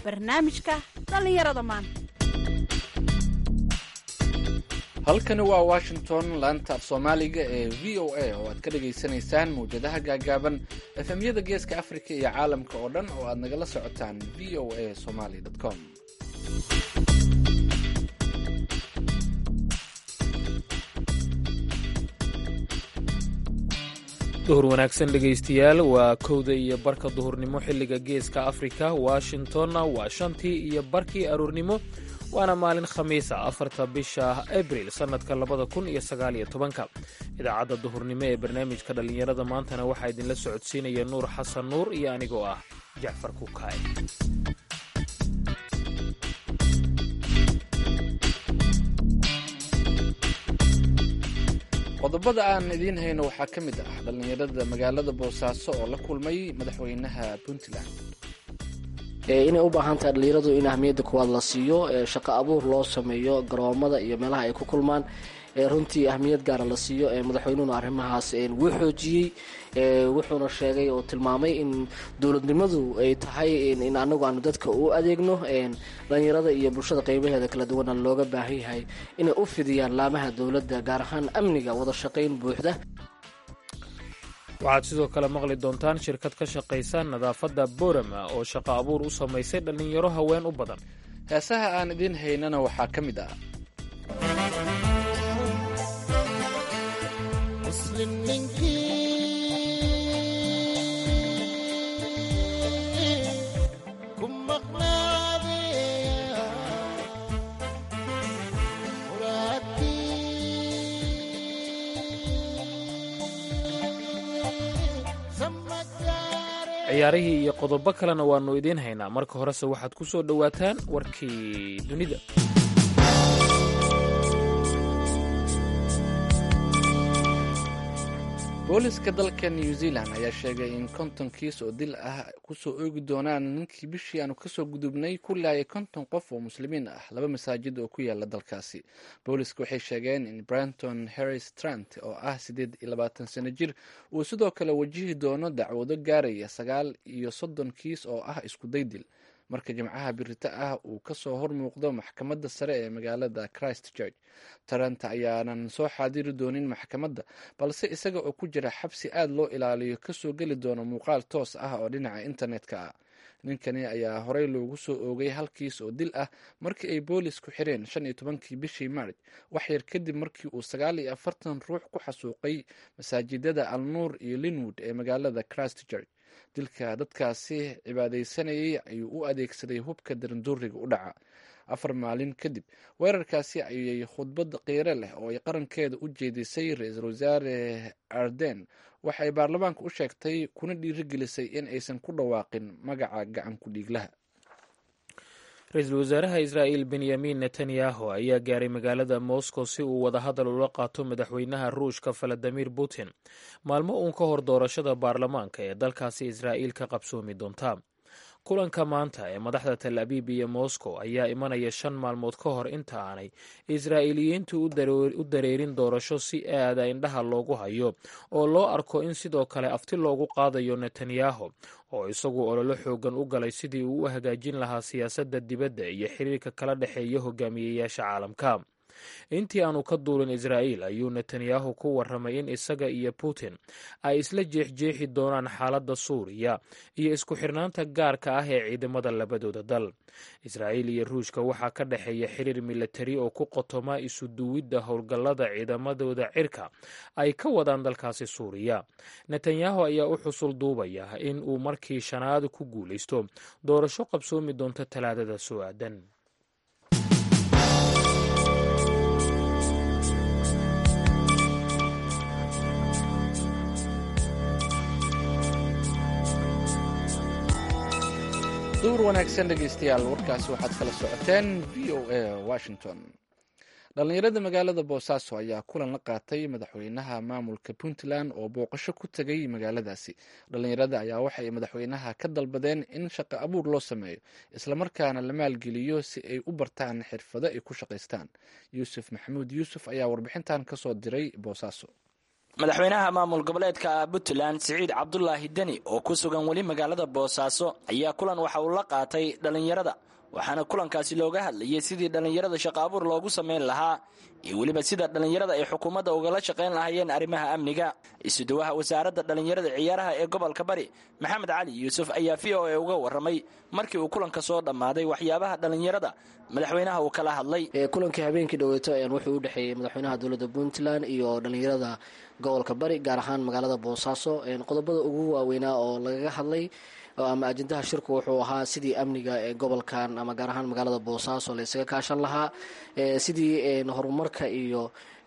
barnaamijka dhallinyarada maanta halkani waa washington laanta af soomaaliga ee v o a oo aad ka dhagaysanaysaan mawjadaha gaagaaban efemyada geeska afrika iyo caalamka oo dhan oo aad nagala socotaan v o a somaly com duhur wanaagsan dhegaystayaal waa kowda iyo barka duhurnimo xilliga geeska afrika washingtonna waa shantii iyo barkii aroornimo waana maalin khamiisa afarta bisha abril sannadka labada kun iyo sagaaliyo tobanka idaacadda duhurnimo ee barnaamijka dhallinyarada maantana waxaa idinla socodsiinaya nuur xasan nuur iyo anigoo ah jacfar kukaay qodobada aan idiin hayno waxaa ka mid ah dhallinyarada magaalada boosaaso oo la kulmay madaxweynaha puntland inay u baahan tahay dhallinyaradu in ahmiyadda kuwaad la siiyo shaqo abuur loo sameeyo garoomada iyo meelaha ay ku kulmaan runtii ahmiyad gaara la siiyo madaxweynuhuna arrimahaas wuu xoojiyey wuxuuna sheegay oo tilmaamay in dowladnimadu ay tahay in anagu aanu dadka u adeegno dhallinyarada iyo bulshada qeybaheeda kala duwana looga baahan yahay inay u fidiyaan laamaha dowladda gaar ahaan amniga wada shaqayn buuxda waxaad sidoo kale maqli doontaan shirkad ka shaqaysa nadaafadda borama oo shaqo abuur u samaysay dhallinyaro haween u badan heesaha aan idiin haynana waxaa ka mid ah ciyaarihii iyo qodobo kalena waannu idiin haynaa marka horese waxaad ku soo dhowaataan warkii dunida booliska dalka new zealand ayaa sheegay in konton kiis oo dil ah kusoo oogi doonaan ninkii bishii aanu kasoo gudubnay ku laayay konton qof oo muslimiin ah laba masaajid oo ku yaala dalkaasi booliska waxay sheegeen in branton harris trant oo ah siddeed iyo labaatan sano jir uu sidoo kale wajihi doono dacwado gaaraya sagaal iyo soddon kiis oo ah iskuday dil marka jimcaha birita ah uu kasoo hor muuqdo maxkamadda sare ee magaalada christ church taranta ayaanan soo xaadiri doonin maxkamadda balse isaga oo ku jira xabsi aad loo ilaaliyo kasoo geli doono muuqaal toos ah oo dhinaca internetka ah ninkani ayaa horey loogu soo oogay hal kiis oo dil ah markii ay boolisku xireen shan iyo tobankii bishii maarj wax yar kadib markii uu sagaal iyo afartan ruux ku xasuuqay masaajidada alnuur iyo linwood ee magaalada christ church dilka dadkaasi cibaadaysanayay ayuu u adeegsaday hubka daranduuriga u dhaca afar maalin kadib weerarkaasi ayay khudbad qiiro leh oo ay qarankeeda u jeedisay ra-iisul wasaare arden waxa ay baarlamaanka u sheegtay kuna dhiirigelisay in aysan ku dhawaaqin magaca gacan ku dhiiglaha ra-iisul wasaaraha israa'il benyamin netanyahu ayaa gaaray magaalada moscow si uu wadahadal ula qaato madaxweynaha ruushka valadimir putin maalmo uun ka hor doorashada baarlamaanka ee dalkaasi israa'iil ka qabsoomi doonta kulanka maanta ee madaxda tel abiib iyo moscow ayaa imanaya shan maalmood ka hor inta aanay israa'iiliyiintu u dareerin doorasho si aada indhaha loogu hayo oo loo arko in sidoo kale afti loogu qaadayo netanyahu oo isagu ololo xoogan u galay sidii uu u hagaajin lahaa siyaasadda dibadda iyo xiriirka kala dhexeeya hogaamiyeyaasha caalamka intii aanu ka duulin israa'iil ayuu netanyahu ku warramay in isaga iyo putin ay isla jeexjeexi doonaan xaaladda suuriya iyo isku xirnaanta gaarka ah ee ciidamada labadooda dal israa'iil iyo ruushka waxaa ka dhexeeya xiriir milatari oo ku qotoma isu duwidda howlgallada ciidamadooda cirka ay ka wadaan dalkaasi suuriya netanyahu ayaa u xusul duubaya in uu markii shanaad ku guulaysto doorasho qabsoomi doonta talaadada soo aadan duur wanaagsan dhegeystayaal warkaasi waxaad kala socoteen v o a washington dhallinyarada magaalada boosaaso ayaa kulan la qaatay madaxweynaha maamulka puntland oo booqasho ku tegay magaaladaasi dhallinyarada ayaa waxay madaxweynaha ka dalbadeen in shaqo abuur loo sameeyo islamarkaana la maalgeliyo si ay u bartaan xirfado ay ku shaqaystaan yuusuf maxamuud yuusuf ayaa warbixintan kasoo diray boosaaso madaxweynaha maamul goboleedka puntland siciid cabdulaahi deni oo ku sugan weli magaalada boosaaso ayaa kulan waxa uu la qaatay dhallinyarada waxaana kulankaasi looga hadlayay sidii dhallinyarada shaqo abuur loogu samayn lahaa iyo weliba sida dhallinyarada ay xukuumadda ugala shaqayn lahaayeen arrimaha amniga isuduwaha wasaaradda dhallinyarada ciyaaraha ee gobolka bari maxamed cali yuusuf ayaa v o a uga warramay markii uu kulanka soo dhammaaday waxyaabaha dhallinyarada madaxweynaha uu kala hadlay kulankii habeenkii dhaweeto wuxuu u dhexeeyey madaxweynaha dowladda puntland iyo dhallinyarada gobolka bari gaar ahaan magaalada boosaaso qodobada ugu waaweynaa oo lagaga hadlay ama ajendaha shirku wuxuu ahaa sidii amniga ee gobolkan ama gaar ahaan magaalada boosaaso la ysaga kaashan lahaa sidii horumarka iyo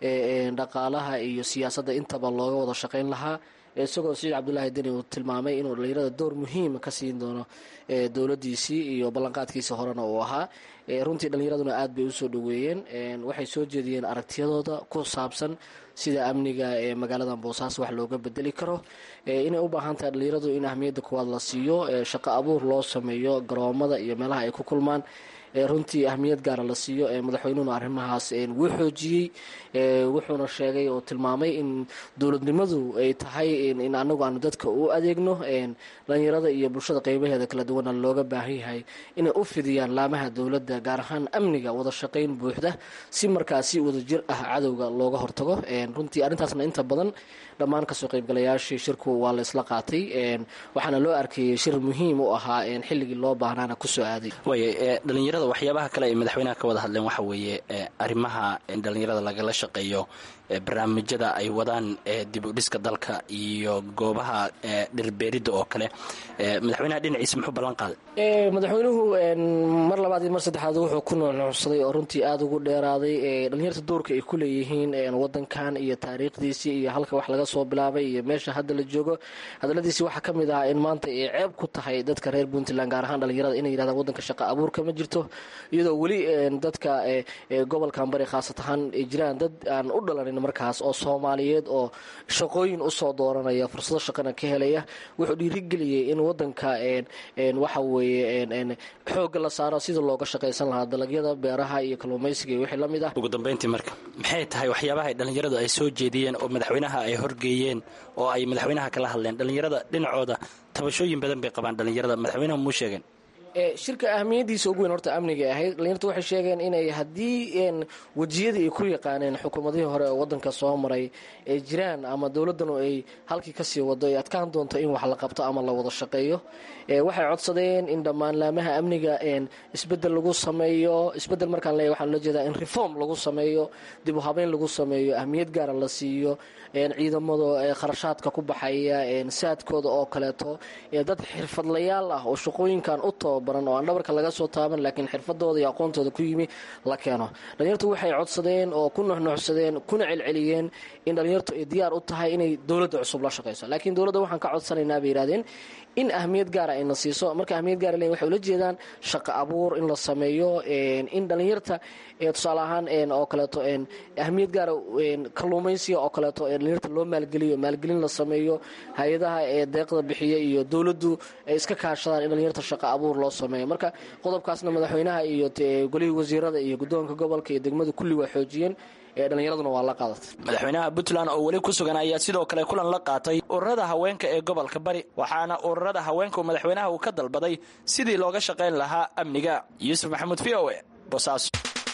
dhaqaalaha iyo siyaasadda intaba looga wada shaqayn lahaa isagoo siciid cabdulaahi deni uu tilmaamay inuu dhallinyarada door muhiima ka siin doono dowladiisii iyo ballanqaadkiisii horena uu ahaa runtii dhallinyaraduna aad bay usoo dhoweeyeen waxay soo jeediyeen aragtiyadooda ku saabsan sida amniga ee magaalada boosaaso wax looga bedeli karo inay u baahan tahay dhallinyaradu in ahmiyadda kuwaad la siiyo shaqo abuur loo sameeyo garoomada iyo meelaha ay ku kulmaan runtii ahmiyad gaara la siiyo madaxweynuhuna arrimahaas wuu xoojiyey wuxuuna sheegay oo tilmaamay in dowladnimadu ay tahay in anagu aanu dadka u adeegno dhalinyarada iyo bulshada qeybaheeda kala duwana looga baahan yahay inay u fidiyaan laamaha dowladda gaar ahaan amniga wada shaqayn buuxda si markaasi wadajir ah cadowga looga hortago runtii arrintaasna inta badan dhammaan kasoo qaybgalayaashii shirku waa la isla qaatay waxaana loo arkayay shir muhiim u ahaa xilligii loo baahnaana kusoo aaday dhalinyarada waxyaabaha kale ay madaxweynaha ka wada hadleen waxa weeye arrimaha dhalinyarada lagala shaqeeyo barnaamijyada ay wadaan dib u dhiska dalka iyo goobaha dhirbeeridda oo kale madaxweynaha dhinaciisa muxuu ballan qaaday madaxweynuhu mar labaad iyo mar saddexaad wuxuu ku nuuxnuuxsaday oo runtii aada ugu dheeraaday dhalinyarta doorka ay ku leeyihiin wadankan iyo taariikhdiisii iyo halka wax laga soo bilaabay iyo meesha hadda la joogo hadaladiisii waxaa ka mid ahaa in maanta ay ceeb ku tahay dadka reer puntland gaar ahaan dhalinyarada inay yidhahdaan wadanka shaqa abuurka ma jirto iyadoo weli dadka gobolkan bari khaasat ahaan ay jiraan dad aan u dhalanin markaas oo soomaaliyeed oo shaqooyin usoo dooranaya fursado shaqana ka helaya wuxuu dhiirigeliyey in wadanka waxa weeye xoogga la saaro sida looga shaqaysan lahaa dalagyada beeraha iyo kalluumaysiga iyo wixii la mid ah ugu dambayntii marka maxay tahay waxyaabaha ay dhallinyaradu ay soo jeediyeen oo madaxweynaha ay horgeeyeen oo ay madaxweynaha kala hadleen dhallinyarada dhinacooda tabashooyin badan bay qabaan dhallinyarada madaxweynaha muu sheegeen shirka ahmiyadiisa ugu weyn horta amniga ahayd dhalinyartu waxay sheegeen inay haddii wejiyadii ay ku yaqaaneen xukuumadihii hore oo wadanka soo maray ay jiraan ama dowladdanu ay halkii kasii wado ay adkaan doonto in wax la qabto ama la wada shaqeeyo waxay codsadeen in dhammaan laamaha amniga isbedel lagu sameeyo isbedel markaan leeyahy waxaan la jeedaa in reform lagu sameeyo dib u habeyn lagu sameeyo ahmiyad gaara la siiyo ciidamada kharashaadka ku baxaya saadkooda oo kaleeto dad xirfadlayaal ah oo shaqooyinkan u tababaran oo aan dhabarka laga soo taaban laakiin xirfadooda iyo aqoontooda ku yimi la keeno dhalinyartu waxay codsadeen oo ku nuxnuxsadeen kuna celceliyeen in dhalinyartu ay diyaar u tahay inay dowladda cusub la shaqayso laakiin dowladda waxaan ka codsanaynaa bay yidhahdeen in ahmiyad gaara ayna siiso marka ahmiyad gaara leeyihin waxay ula jeedaan shaqo abuur in la sameeyo in dhalinyarta tusaale ahaan oo kaleeto ahmiyad gaara kalluumaysiga oo kaleeto dhalinyarta loo maalgeliyo maalgelin la sameeyo hay-adaha ee deeqda bixiya iyo dowladdu ay iska kaashadaan in dhalinyarta shaqo abuur loo sameeyo marka qodobkaasna madaxweynaha iyo golihii wasiirada iyo guddoonka gobolka iyo degmadu kulli waa xoojiyeen dhallinyaraduna waa la qaadatay madaxweynaha puntland oo weli ku sugan ayaa sidoo kale kulan la qaatay ururada haweenka ee gobolka bari waxaana ururada haweenku madaxweynaha uu ka dalbaday sidii looga shaqayn lahaa amniga yuusuf maxamuud v o e bosaaso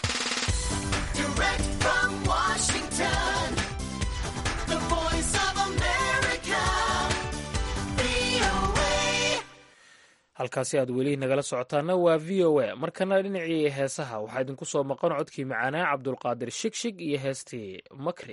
halkaasi aad weli nagala socotaana waa v o a markana dhinacii heesaha waxaa idinku soo maqan codkii macaanaa cabdulqaadir shigshig iyo heestii makri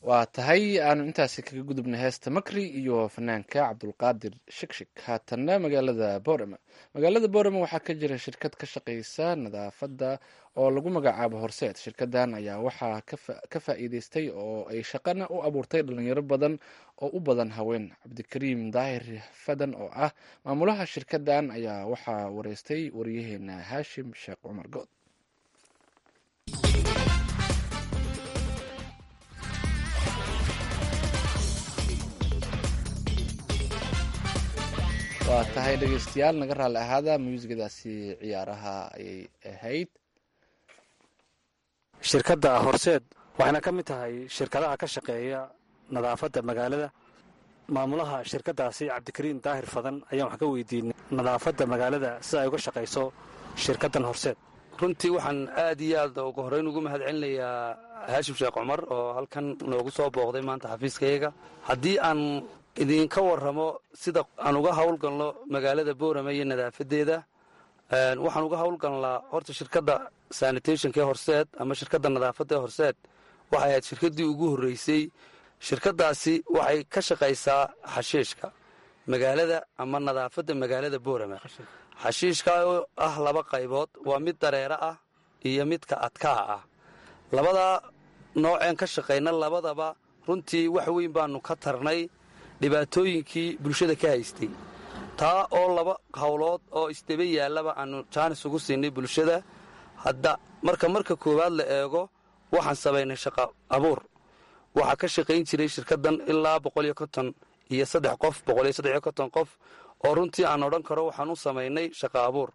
waa tahay aanu intaasi kaga gudubnay heesta makri iyo fanaanka cabdulqaadir shikshik haatanna magaalada boorama magaalada boorama waxaa ka jira shirkad ka shaqeysa nadaafadda oo lagu magacaabo horseed shirkadan ayaa waxaa ka faa'iideystay oo ay shaqana u abuurtay dhalinyaro badan oo u badan haween cabdikariim daahir fadan oo ah maamulaha shirkadan ayaa waxaa wareystay wariyaheena haashim sheekh cumar good waa tahay dhegeystayaal naga raalli ahaada muusigadaasi ciyaaraha ayay ahayd shirkadda horseed waxayna ka mid tahay shirkadaha ka shaqeeya nadaafadda magaalada maamulaha shirkaddaasi cabdikariin daahir fadan ayaan wax ka weydiinay nadaafadda magaalada sida ay uga shaqayso shirkaddan horseed runtii waxaan aad iyo aad ugu horreyn ugu mahad celinayaa haashim sheekh cumar oo halkan noogu soo booqday maanta xafiiskayaga haddii aan idinka warramo sida aan uga howlgalno magaalada boorame iyo nadaafadeeda waxaan uga howlgalnaa horta shirkadda sanitationka ee horseed ama shirkadda nadaafadda ee horseed waxay ahayd shirkaddii ugu horreysay shirkaddaasi waxay ka shaqaysaa xashiishka magaalada ama nadaafadda magaalada boorame xashiishka oo ah laba qaybood waa mid dareero ah iyo midka adkaa ah labadaa nooceen ka shaqayna labadaba runtii wax weyn baanu ka tarnay dhibaatooyinkii bulshada ka haystay taa oo laba howlood oo isdaba yaallaba aanu jaanis ugu siinay bulshada hadda marka marka koowaad la eego waxaan samaynay shaqa abuur waxaa ka shaqayn jiray shirkaddan ilaa boqoliyo konton iyo saddex qof boqoliyo saddexiyo konton qof oo runtii aan odhan karo waxaan u samaynay shaqa abuur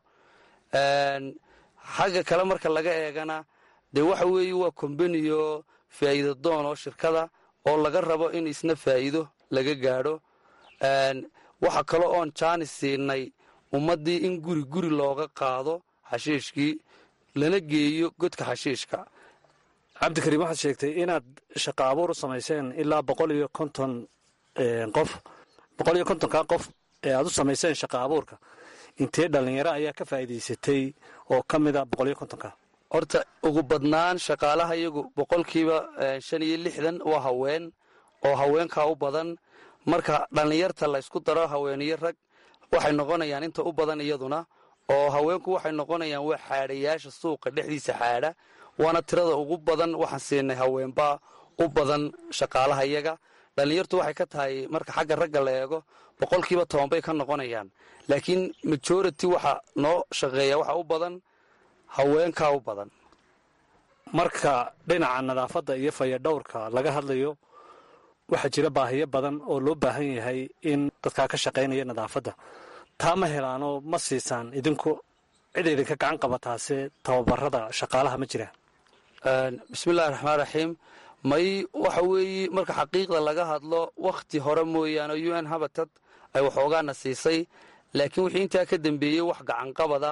xagga kale marka laga eegana dee waxa weeye waa kombaniyo faa'iida doon oo shirkada oo laga rabo in isna faa'iido laga gaadho waxa kale oon jaanis siinay ummaddii in guri guri looga qaado xashiishkii lana geeyo godka xashiishka cabdikariim waxaad sheegtay inaad shaqa abuur u samayseen ilaa boqol iyo konton qof boqol iyo kontonka qof ee aad u samayseen shaqa abuurka intee dhallinyaro ayaa ka faa'iidaysatay oo ka mida boqol iyo kontonka horta ugu badnaan shaqaalaha iyagu boqolkiiba shan iyo lixdan waa haween oo haweenkaa u badan marka dhallinyarta laysku daro haweeniyo rag waxay noqonayaan inta u badan iyaduna oo haweenku waxay noqonayaan waa xaadhayaasha suuqa dhexdiisa xaadha waana tirada ugu badan waxaan siinay haweenbaa u badan shaqaalaha iyaga dhallinyartu waxay ka tahay marka xagga ragga la eego boqolkiiba toban bay ka noqonayaan laakiin majority waxa noo shaqeeya waxa u badan haweenkaa u badan marka dhinaca nadaafadda iyo fayadhowrka laga hadlayo waxaa jira baahiyo badan oo loo baahan yahay in dadkaa ka shaqaynaya nadaafadda taa ma helaanoo ma siisaan idinku cid idinka gacan qabataase tababarada shaqaalaha ma jiraan bismillahi raxmaan raxiim may waxa weeye marka xaqiiqda laga hadlo wakhti hore mooyaane u n habatad ay waxoogaana siisay laakiin wixii intaa ka dambeeyey wax gacanqabada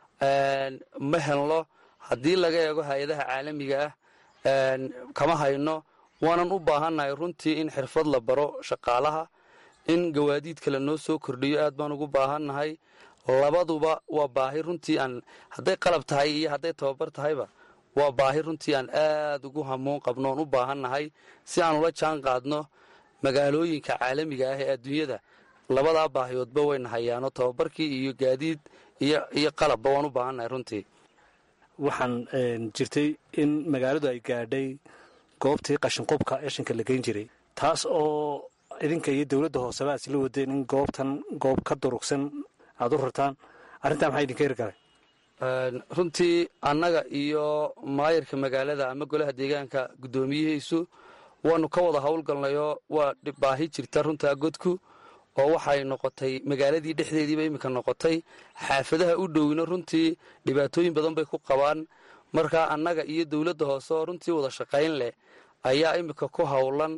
ma helno haddii laga eego hay-adaha caalamiga ah kama hayno waanan u baahannahay runtii in xirfad la baro shaqaalaha in gawaadiid kale noo soo kordhiyo aad baan ugu baahannahay labaduba waa baahi runtii aan hadday qalab tahay iyo hadday tababar tahayba waa baahi runtii aan aad ugu hamuun qabno oon u baahannahay si aan ula jaan qaadno magaalooyinka caalamiga ah ee adduunyada labadaa baahiyoodba wayna hayaano tababarkii iyo gaadiid iyo qalabba waan u baahannahay runtii waxaan jirtay in magaaladu ay gaadhay goobtii qashinqubka eshinka la geyn jiray taas oo idinka iyo dowladda hooseba aad isla wadeen in goobtan goob ka durugsan aad u rartaan arrintaa maxaa idinka hirgalay runtii annaga iyo maayarka magaalada ama golaha deegaanka guddoomiyihiisu waanu ka wada howlgalnayoo waa baahi jirta runtaa godku oo waxay noqotay magaaladii dhexdeediiba iminka noqotay xaafadaha u dhowna runtii dhibaatooyin badan bay ku qabaan marka annaga iyo dowladda hoose oo runtii wada shaqayn leh ayaa iminka ku howlan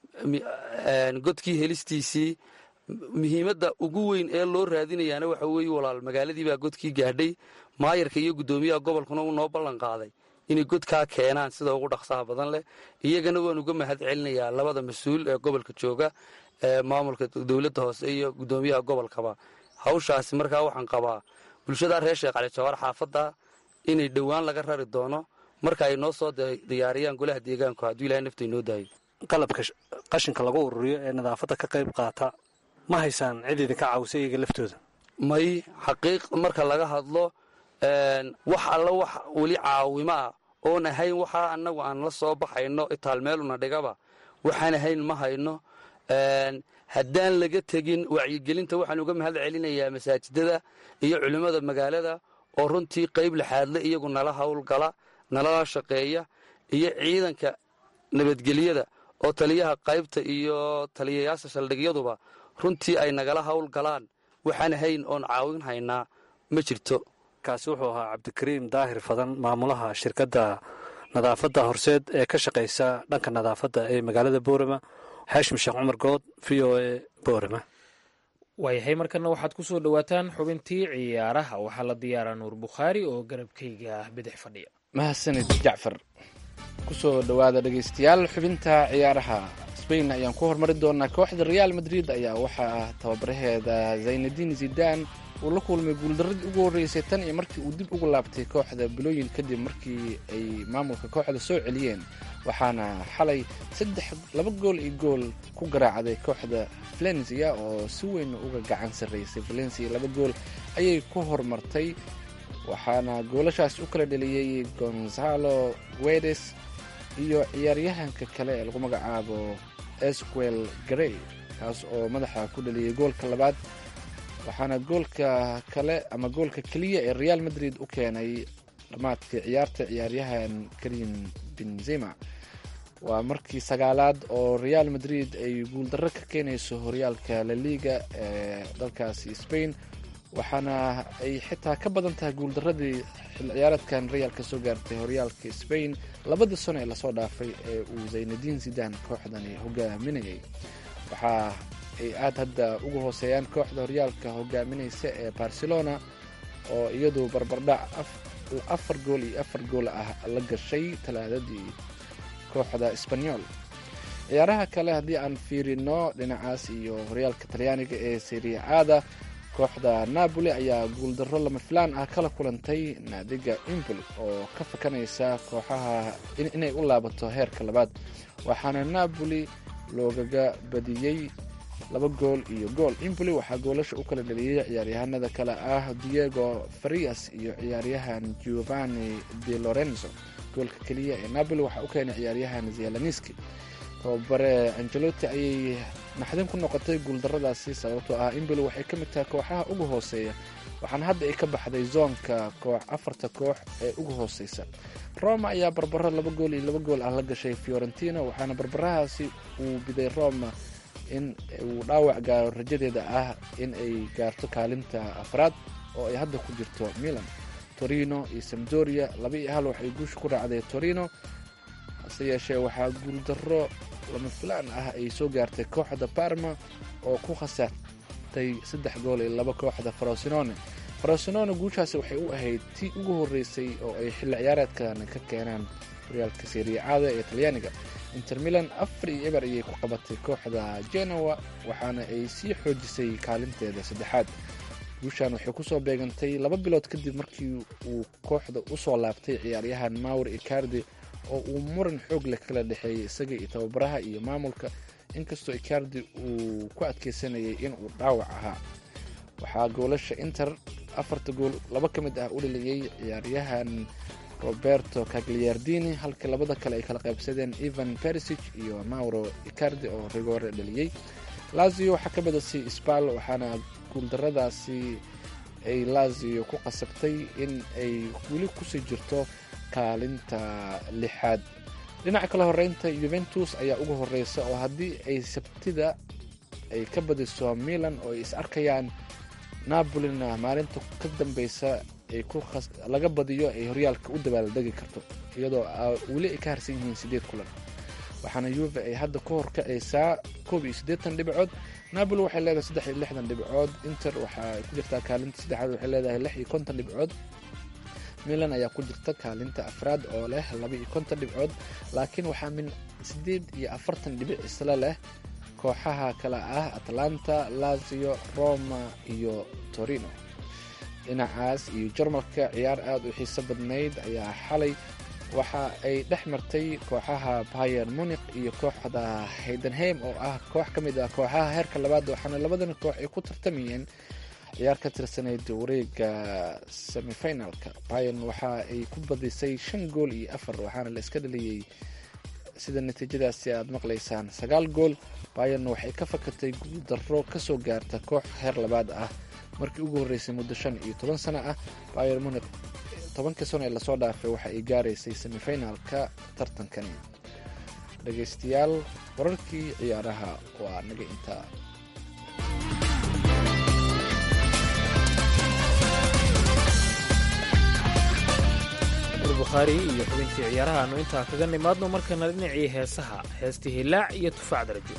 godkii helistiisii muhiimadda ugu weyn ee loo raadinayaana waxa weeye walaal magaaladii baa godkii gaadhay maayarka iyo guddoomiyaha gobolkuna uu noo ballan qaaday inay godkaa keenaan sida ugu dhaqsaha badan leh iyagana waan uga mahad celinayaa labada mas-uul ee gobolka jooga ee maamulka dowladda hoose iyo guddoomiyaha gobolkaba hawshaasi markaa waxaan qabaa bulshada reer sheekh cali jawaar xaafadda inay dhowaan laga rari doono marka ay noo soo diyaariyaan golaha deegaanku hadduu ilahay nafta inoo daayo qalabka qashinka lagu ururiyo ee nadaafadda ka qayb qaata ma haysaan cid idinka caawisa iyaga laftooda may xaqiiq marka laga hadlo wax alla wax weli caawimo ah oon ahayn waxaa annagu aan la soo baxayno itaalmeeluna dhigaba waxaan ahayn ma hayno haddaan laga tegin wacyigelinta waxaan uga mahad celinayaa masaajidada iyo culimmada magaalada oo runtii qayb laxaadle iyagu nala howlgala nalala shaqeeya iyo ciidanka nabadgelyada oo taliyaha qaybta iyo taliyayaasha saldhigyaduba runtii ay nagala howlgalaan waxaan hayn oon caawin haynaa ma jirto kaasi wuxuu ahaa cabdikariim daahir fadan maamulaha shirkadda nadaafadda horseed ee ka shaqaysa dhanka nadaafadda ee magaalada boorama xaashim sheekh cumar good v o e boorama waayahay markana waxaad ku soo dhowaataan xubintii ciyaaraha waxaa la diyaaraa nuur bukhaari oo garabkayga bidix fadhiya mahadsanid jacfar kusoo dhowaada dhegaystayaal xubinta ciyaaraha spain ayaan ku hormari doonaa kooxda real madrid ayaa waxaa tababaraheeda zaynadiin zidan uu la kulmay guuldaradii ugu horreysay tan iyo markii uu dib ugu laabtay kooxda bilooyin kadib markii ay maamulka kooxda soo celiyeen waxaana xalay saddex laba gool iyo gool ku garaacday kooxda valencia oo si weyn uga gacan sarraysay valencia laba gool ayay ku horumartay waxaana goolashaas u kala dheliyey gonzalo guedes iyo ciyaaryahanka kale ee lagu magacaabo esquel garey kaas oo madaxa ku dheliyey goolka labaad waxaana goolka kale ama goolka keliya ee real madrid u keenay dhammaadka ciyaarta ciyaaryahan karim benzema waa markii sagaalaad oo real madrid ay guuldarro ka keenayso horyaalka laliga ee dalkaasi spain waxaana ay xitaa ka badan tahay guuldaradii xil ciyaareedkan realka soo gaartay horyaalka spain labadii sano ee lasoo dhaafay ee uu zaynadiin zidan kooxdani hogaaminayay waxaa ay aada hadda uga hooseeyaan kooxda horyaalka hogaaminaysa ee barcelona oo iyadu barbardhac afar gool iyo afar gool ah la gashay talaadadii kooxda sbanyol ciyaaraha kale haddii aan fiirino dhinacaas iyo horyaalka talyaaniga ee seria aada kooxda napoli ayaa guuldarro lama filaan ah kala kulantay naadiga impoli oo ka fakanaysa kooxaha inay u laabato heerka labaad waxaana napoli loogaga badiyey laba gool iyo gool impoli waxaa goolasha u kala dhaliyey ciyaaryahanada kale ah diego farias iyo ciyaaryahan giovanni de lorenzo goolka keliya ee napoli waxaa u keenay ciyaaryahan zielaniski tababare angelotti ayay naxdin ku noqotay guuldaradaasi sababtoo ah impoli waxay ka mid tahay kooxaha ugu hooseeya waxaana hadda ay ka baxday zoonka koox afarta koox ee ugu hooseysa roma ayaa barbaro laba gool iyo laba gool ah la gashay fiorentina waxaana barbarahaasi uu biday roma in uu dhaawac gaaro rajadeeda ah in ay gaarto kaalinta afraad oo ay hadda ku jirto milan torino iyo samdoria laba iyo hal waxay guusha ku raacday torino hase yeeshee waxaa guuldarro lama filaan ah ay soo gaartay kooxda parma oo ku khasaartay saddex gool iyo laba kooxda farosinone farosinone guushaasi waxay u ahayd tii ugu horreysay oo ay xilli ciyaareedkan ka keenaan horyaalka seriacaada ee talyaaniga inter milan afar iyo eber ayay ku qabatay kooxda genoa waxaana ay sii xoojisay kaalinteeda saddexaad guushan waxay kusoo beegantay laba bilood kadib markii uu kooxda usoo laabtay ciyaaryahan mawer icardi oo uu muran xoog leh kala dhexeeyay isaga iyo tababaraha iyo maamulka inkastoo icardi uu ku adkeysanayay inuu dhaawac ahaa waxaa goolasha inter afarta gool laba ka mid ah u dhaliyey ciyaaryahan roberto cagliardini halka labada kale ay kala qaybsadeen evan perisic iyo mauro icardi oo rigore dhaliyey lazio waxaa ka badasay sbal waxaana guuldaradaasi ay lazio ku qasabtay in ay weli kusii jirto kaalinta lixaad dhinaca kale horeynta yuventus ayaa uga horeysa oo haddii ay sabtida ay ka badiso milan oo ay is arkayaan napolina maalinta ka dambeysa laga badiyo ay horyaalka u dabaaldegi karto iyadoo weli ay ka harsan yihiin sideed kulan waxaana yuve ay hadda ka horkacaysaa koob iyo siddeetan dhibcood napoli waxay leedahay saddex iyo lixdan dhibcood inter waxaa ku jirtaa kaalinta saddexaad waxay leedahay lix iyo konton dhibcood milan ayaa ku jirta kaalinta afraad oo leh laba iyo konton dhibcood laakiin waxaa min siddeed iyo afartan dhibic isla leh kooxaha kale ah atlanta lazio roma iyo torino dhinacaas iyo jarmalka ciyaar aada u xiiso badnayd ayaa xalay waxa ay dhex martay kooxaha bayer munik iyo kooxda haydenheim oo ah koox ka mid ah kooxaha heerka labaad waxaana labadan koox ay ku tartamayeen ciyaar ka tirsanayd wareega semifinalka bayan waxa ay ku badisay shan gool iyo afar waxaana la iska dhaliyey sida natiijadaasi aad maqlaysaan sagaal gool bayan waxay ka fakatay guuldaro kasoo gaarta koox heer labaad ah markii ugu horreysay muddo shan iyo toban sano ah bayer munik tobankii sano ee lasoo dhaafay waxa ay gaaraysay semifinalka tartankani dhegaystayaal wararkii ciyaaraha waa naga intaa bukhaari iyo xubintii ciyaaraha aanu intaa kaga nimaadno markana dhinacii heesaha heestii hilaac iyo tufaac darajo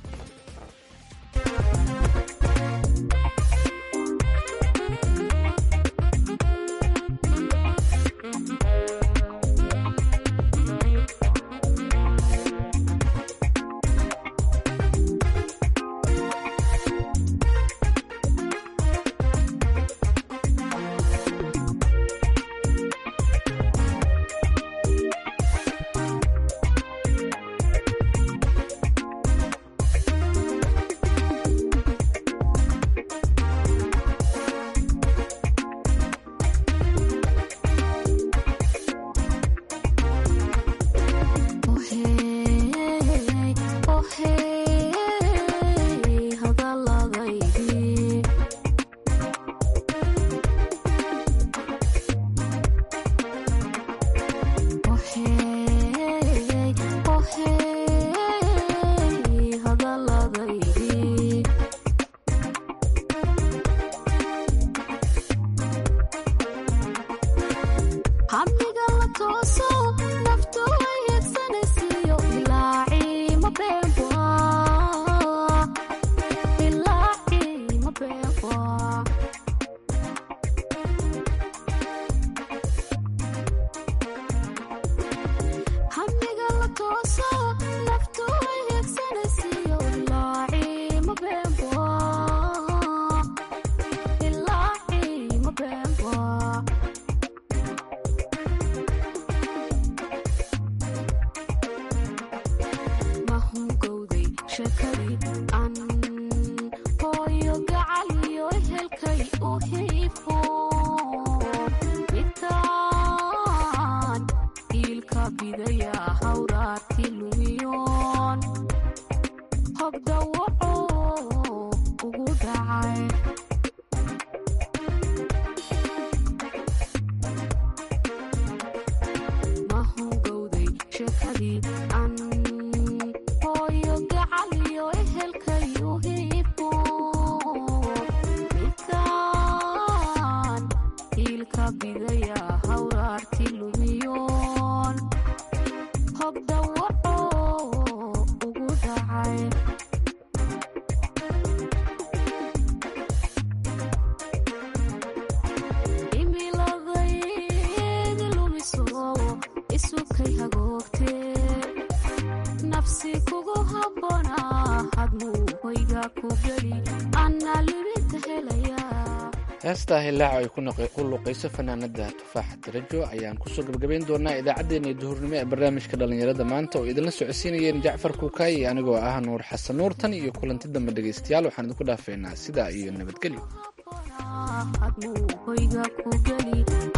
heestaa hilaaca ay ku luuqayso fanaanada tufaaxa darajo ayaan kusoo gabagabayn doonaa idaacaddeenna duhurnimo ee barnaamijka dhallinyarada maanta oo idinla socodsiinayeen jacfar kuukaayi anigoo ah nuur xasan nuur tan iyo kulanti dambe dhegaystayaal waxaan idinku dhaafeynaa sidaa iyo nabadgelyo